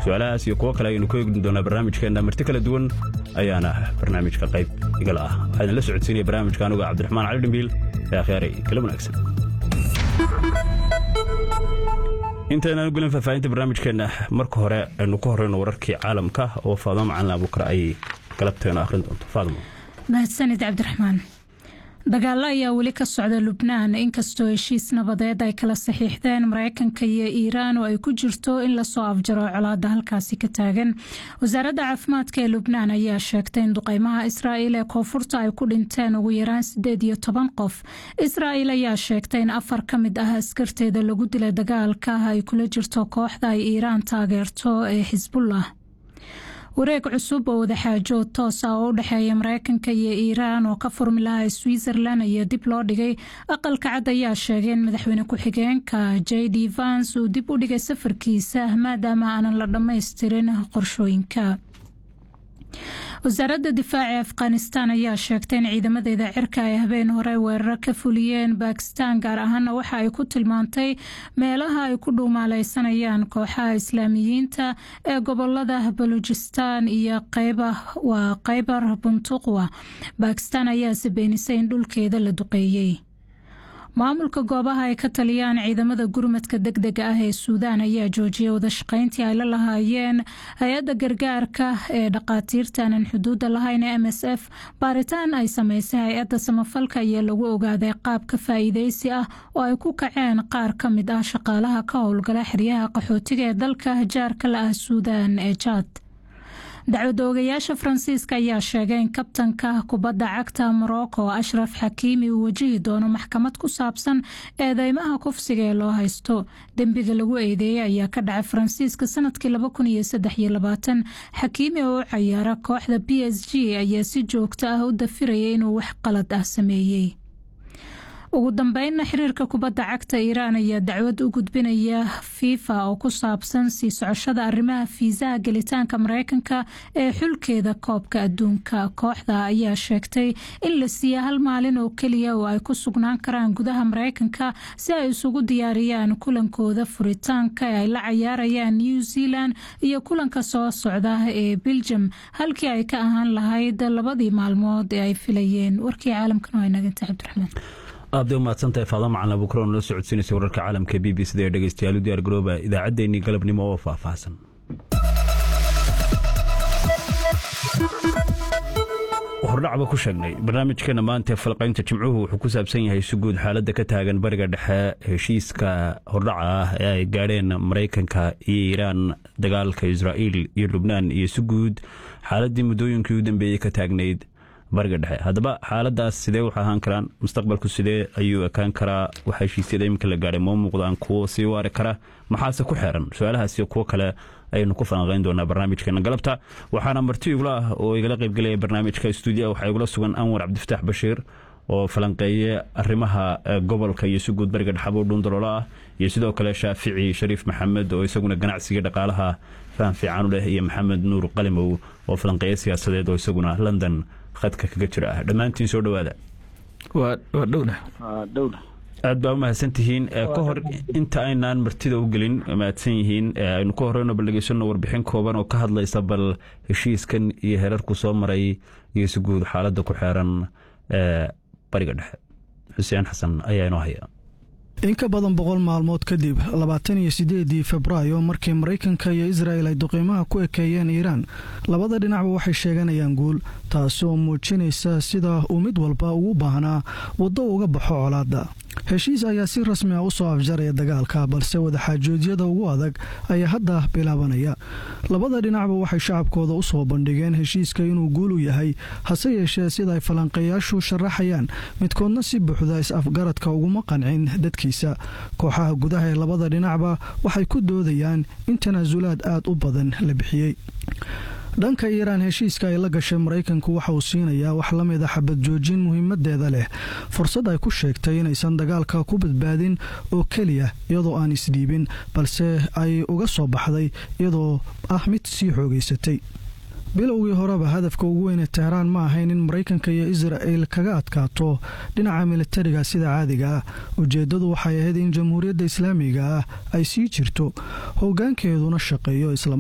su-aalahaas iyo kuwo kale ayaynu ku eegni doonaa barnaamijkeenna marti kala duwan ayaana barnaamijka qayb igala ah waxaa idinla socodsiinaya barnaamijka anuga cabdiraxmaan cali dhimbiil ee akhyaaray kala wanaagsan intaynaan gulin faahfaahinta barnaamijkeenna marka hore aynu ku horeyno wararkii caalamka oo faadmo macalin abuukar ay galabteena akhrin doonto faadmo mahadsanid cabdiraxmaan dagaalo ayaa weli ka socda lubnaan inkastoo heshiis nabadeed ay kala saxiixdeen mareykanka iyo iiraan oo ay ku jirto in lasoo afjaro colaada halkaasi ka taagan wasaaradda caafimaadka ee lubnaan ayaa sheegtay in duqeymaha israa'iil ee koonfurta ay ku dhinteen ugu yaraan sideed iyo toban qof israa'iil ayaa sheegtay in afar ka mid ah askarteeda lagu dilay dagaalka ay kula jirto kooxda ay iiraan taageerto ee xisbullah wareeg cusub oo wadaxaajood toos ah oo u dhexeeya mareykanka iyo iiraan oo ka furmi lahaa switzerland ayaa dib loo dhigay aqalka cad ayaa sheegay in madaxweyne ku-xigeenka j d vans uu dib u dhigay safarkiisa maadaama aanan la dhammaystirin qorshooyinka wasaaradda difaaca afghanistan ayaa sheegtay in ciidamadeeda cirka ay habeen hore weeraro ka fuliyeen bakistan gaar ahaana waxa ay ku tilmaantay meelaha ay ku dhuumaaleysanayaan kooxaha islaamiyiinta ee gobolada baluujistan iyo waa kheybar buntuqwa bakistan ayaase beenisay in dhulkeeda la duqeeyey maamulka goobaha ay ka taliyaan ciidamada gurmadka deg dega ah ee suudaan ayaa joojiyay wadashaqeyntii ay la lahaayeen hay-adda gargaarka ee dhaqaatiirtaanan xuduudda lahayn ee m s f baaritaan ay sameysay hay-adda samafalka ayaa lagu ogaaday qaab ka faa'iideysi ah oo ay ku kaceen qaar ka mid ah shaqaalaha ka howlgala xeryaha qaxootiga ee dalka jaarka la ah suudaan ee jaad dacwada ogayaasha faransiiska ayaa sheegay in kabtanka kubadda cagta morocco ashraf xakiimi uu wajihi doono maxkamad ku saabsan eedeymaha kufsiga ee loo haysto dembiga lagu eedeeyey ayaa ka dhacay faransiiska sanadkii xakiimi oo u cayaara kooxda b s g ayaa si joogto ah u dafirayay inuu wax qalad ah sameeyey ugu dambeynna xiriirka kubadda cagta iiraan ayaa dacwad u gudbinaya fifa oo ku saabsan sii socoshada arrimaha fiisaha gelitaanka mareykanka ee xulkeeda koobka adduunka kooxda ayaa sheegtay in la siiya hal maalin oo keliya oo ay ku sugnaan karaan gudaha mareykanka si ay isugu diyaariyaan kulankooda furitaanka ee ay la cayaarayaan new zealand iyo kulanka soo socda ee beljum halkii ay ka ahaan lahayd labadii maalmood ee ay filayeen warkii caalamkan waa inaganta cabdiraxmaan aada u mahadsantahay faado macalin abuukar oo nala socodsiinaysa wararka caalamka b b c da ee dhegeystayaal u diyaar garooba idaacaddeenii galabnimo oo faahfaahsan hordhacba ku sheegnay barnaamijkeena maanta falqaynta jimcuhu wuxuu ku saabsan yahay si guud xaaladda ka taagan bariga dhexe heshiiska hordhaca ah ee ay gaadheen maraykanka iyo iiraan dagaalka israa'iil iyo lubnaan iyo si guud xaaladdii muddooyinkii u dambeeyey ka taagnayd bariga dhexe haddaba xaaladaas sidee wax ahaan karaan mustaqbalku sidee ayuu ekaan karaa waxa heshiisyada iminka la gaadhay moo muuqdaan kuwo sii waari kara maxaase ku xeeran su-aalahaas iyo kuwo kale ayaynu ku falanqayn doonaa barnaamijkeena galabta waxaana marti igula ah oo igala qaybgelaya barnaamijka stuudiya waxaa igula sugan anwar cabdifataax bashiir oo falanqeeye arrimaha gobolka iyo si guud bariga dhexabo dhuundaloolo ah iyo sidoo kale shaafici shariif maxamed oo isaguna ganacsiga dhaqaalaha faham fiican u leh iyo maxamed nuur qalimow oo falanqeeye siyaasadeed oo isaguna london khadka kaga jira ah dhammaantiin soo dhowaada waa dhowna aad baa u mahadsantihiin ka hor inta aynaan martida u gelin mahadsan yihiin aynu ka horeyno bal dhegeysano warbixin kooban oo ka hadlaysa bal heshiiskan iyo herarku soo maray iyo si guud xaaladda ku xeeran bariga dhexe xuseen xasan ayaa inoo haya in ka badan boqol maalmood kadib labaatan iyo sideedii febraayo markii maraykanka iyo israa'el ay duqiimaha ku ekeeyeen iiraan labada dhinacba waxay sheeganayaan guul taasi oo muujinaysa sida uu mid walba ugu baahnaa waddo uga baxo colaadda heshiis ayaa si rasmi ah u soo afjaraya dagaalka balse wadaxaajoodyada ugu adag ayaa hadda bilaabanaya labada dhinacba waxay shacabkooda u soo bandhigeen heshiiska inuu guul u yahay hase yeeshee sida ay falanqeeyaashu sharaxayaan midkoodna si buuxda is-afgaradka uguma qancin dadkiisa kooxaha gudaha ee labada dhinacba waxay ku doodayaan in tanaasulaad aad u badan la bixiyey dhanka iiraan heshiiska ay la gashay maraykanku waxa uu siinayaa wax la mid a xabad joojin muhiimadeeda leh fursad ay ku sheegtay inaysan dagaalka ku badbaadin oo keliya iyadoo aan isdhiibin balse ay uga soo baxday iyadoo ah mid sii xoogaysatay bilowgii horeba hadafka ugu weyne tehraan ma ahayn in maraykanka iyo isra'el kaga adkaato dhinaca militariga sida caadiga ah ujeeddadu waxay ahayd in jamhuuriyadda islaamiga ah ay sii jirto hoggaankeeduna shaqeeyo isla